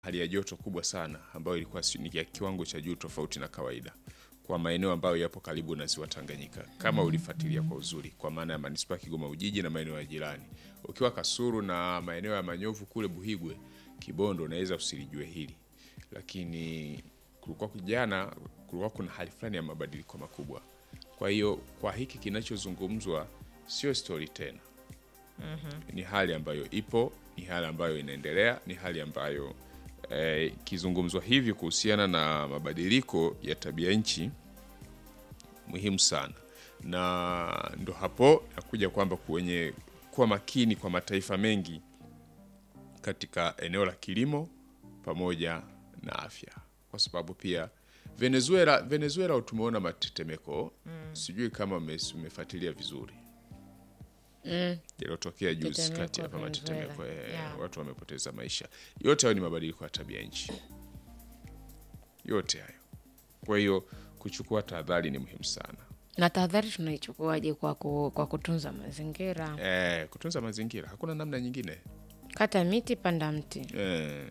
hali ya joto kubwa sana ambayo ilikuwa si- ni ya kiwango cha juu tofauti na kawaida kwa maeneo ambayo yapo karibu na ziwa Tanganyika, kama ulifuatilia kwa uzuri, kwa maana ya manispaa ya Kigoma Ujiji na maeneo ya jirani. Ukiwa Kasulu na maeneo ya Manyovu kule Buhigwe, Kibondo, unaweza usilijue hili, lakini kulikuwa jana, kulikuwa kuna hali fulani ya mabadiliko makubwa. Kwa hiyo kwa hiki kinachozungumzwa sio stori tena ni hali ambayo ipo, ni hali ambayo inaendelea, ni hali ambayo eh, ikizungumzwa hivi kuhusiana na mabadiliko ya tabia nchi muhimu sana, na ndo hapo nakuja kwamba kwenye kuwa makini kwa mataifa mengi katika eneo la kilimo pamoja na afya, kwa sababu pia Venezuela, Venezuela tumeona matetemeko sijui kama ume- umefuatilia vizuri yaliyotokea juzi Tetemeko kati hapa Venezuela. matetemeko eh, Yeah. watu wamepoteza maisha. Yote hayo ni mabadiliko ya tabia nchi, yote hayo. Kwa hiyo kuchukua tahadhari ni muhimu sana. Na tahadhari tunaichukuaje kwa, ku, kwa kutunza mazingira? Eh, kutunza mazingira, hakuna namna nyingine. Kata miti, panda mti, Eh,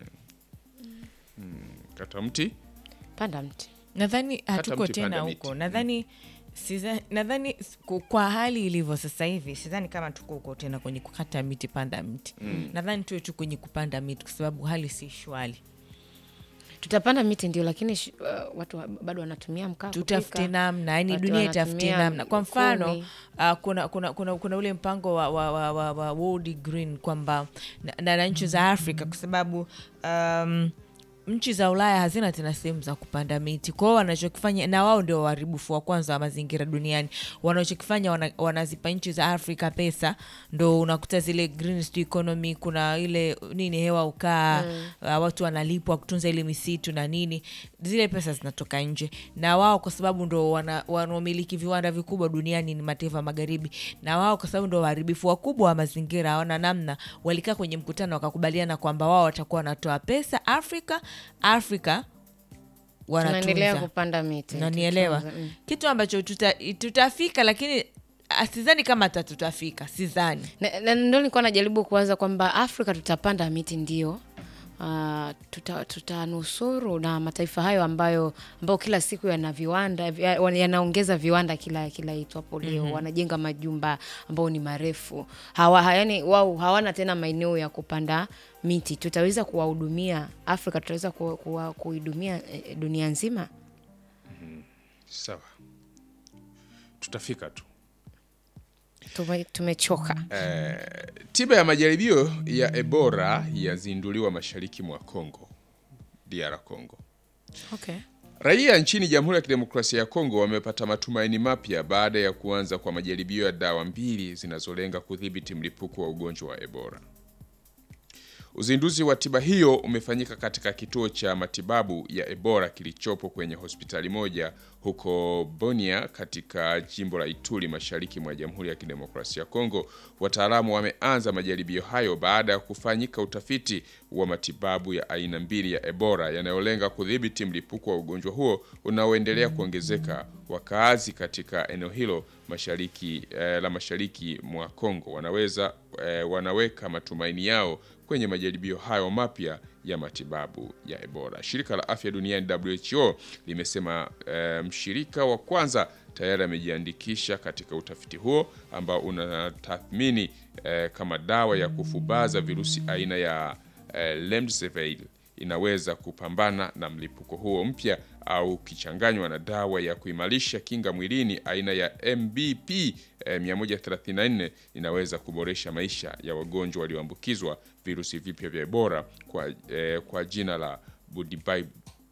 mm, kata mti panda mti. nadhani hatuko mti, tena panda huko miti. nadhani siza- nadhani s- ku- kwa hali ilivyo sasa hivi sidhani kama tuko huko tena kwenye kukata miti panda miti nadhani tuwe tu kwenye kupanda miti kwa sababu hali si shwali Tutapanda miti ndio, lakini sh, uh, watu wa- bado wanatumia mkaa tutafute kupika. namna yani Watu dunia itafutie wanatumia namna kwa mfano kuni. uh, kuna, kuna, kuna, kuna ule mpango wa, wa, wa, wa, wa World Green kwamba na, na, na nchi za Afrika kwa sababu um, nchi za Ulaya hazina tena sehemu za kupanda miti. Kwa hiyo wanachokifanya, na wao ndio waharibifu wa kwanza wa mazingira duniani, wanachokifanya wana, wanazipa nchi za Afrika pesa, ndo unakuta zile green sijui economy, kuna ile nini hewa ukaa uh, watu wanalipwa kutunza ile misitu na nini, zile pesa zinatoka nje, na wao kwa sababu ndo wana- wanaomiliki viwanda vikubwa duniani ni mataifa ya magharibi, na wao kwa sababu ndo waharibifu wakubwa wa mazingira, hawana namna, walikaa kwenye mkutano wakakubaliana kwamba wao watakuwa wanatoa pesa Afrika, Afrika Tunaendelea wanatunza kupanda miti. nanielewa Tutunze, mm. kitu ambacho tuta, tutafika lakini ah, sidhani kama hata tutafika sidhani Na- na ndo nilikuwa najaribu kuwaza kwamba Afrika tutapanda miti ndio, uh, tuta- tutanusuru na mataifa hayo ambayo ambayo kila siku yana viwanda vi- ya- yanaongeza viwanda kila kila itwapo leo wanajenga majumba ambayo ni marefu hawa, ha- yani wao hawana tena maeneo ya kupanda miti. Tutaweza kuwahudumia Afrika, tutaweza ku- kuwa- kuhudumia eh, dunia nzima. sawa, tutafika tu. Tume, tumechoka. Tiba ya majaribio ya Ebola yazinduliwa mashariki mwa Kongo, DR Congo. Okay. Raia nchini Jamhuri ya Kidemokrasia ya Kongo wamepata matumaini mapya baada ya kuanza kwa majaribio ya dawa mbili zinazolenga kudhibiti mlipuko wa ugonjwa wa Ebola. Uzinduzi wa tiba hiyo umefanyika katika kituo cha matibabu ya Ebola kilichopo kwenye hospitali moja huko Bunia katika jimbo la Ituri mashariki mwa Jamhuri ya Kidemokrasia ya Kongo. Wataalamu wameanza majaribio hayo baada ya kufanyika utafiti wa matibabu ya aina mbili ya Ebola yanayolenga kudhibiti mlipuko wa ugonjwa huo unaoendelea kuongezeka. Wakaazi katika eneo hilo mashariki eh, la mashariki mwa Kongo wanaweza eh, wanaweka matumaini yao kwenye majaribio hayo mapya ya matibabu ya Ebola. Shirika la Afya Duniani WHO limesema eh, mshirika wa kwanza tayari amejiandikisha katika utafiti huo ambao unatathmini eh, kama dawa ya kufubaza virusi aina ya eh, remdesivir inaweza kupambana na mlipuko huo mpya au kichanganywa na dawa ya kuimarisha kinga mwilini aina ya MBP eh, 134 inaweza kuboresha maisha ya wagonjwa walioambukizwa virusi vipya vya Ebola kwa, eh, kwa jina la Budibai.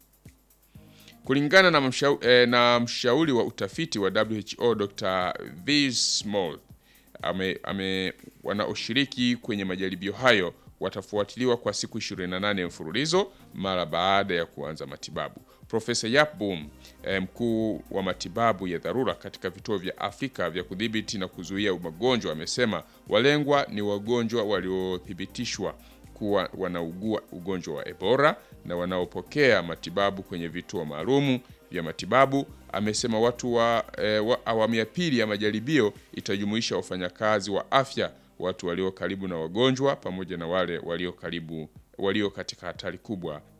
Kulingana na, mshau, eh, na mshauri wa utafiti wa WHO Dr. V. Small ame, ame, wanaoshiriki kwenye majaribio hayo watafuatiliwa kwa siku 28 mfululizo mara baada ya kuanza matibabu. Profesa Yap Boom, eh, mkuu wa matibabu ya dharura katika vituo vya Afrika vya kudhibiti na kuzuia magonjwa, amesema walengwa ni wagonjwa waliothibitishwa kuwa wanaugua ugonjwa wa Ebola na wanaopokea matibabu kwenye vituo maalumu vya matibabu. Amesema watu wa, eh, wa awamu ya pili ya majaribio itajumuisha wafanyakazi wa afya, watu walio karibu na wagonjwa pamoja na wale walio karibu walio katika hatari kubwa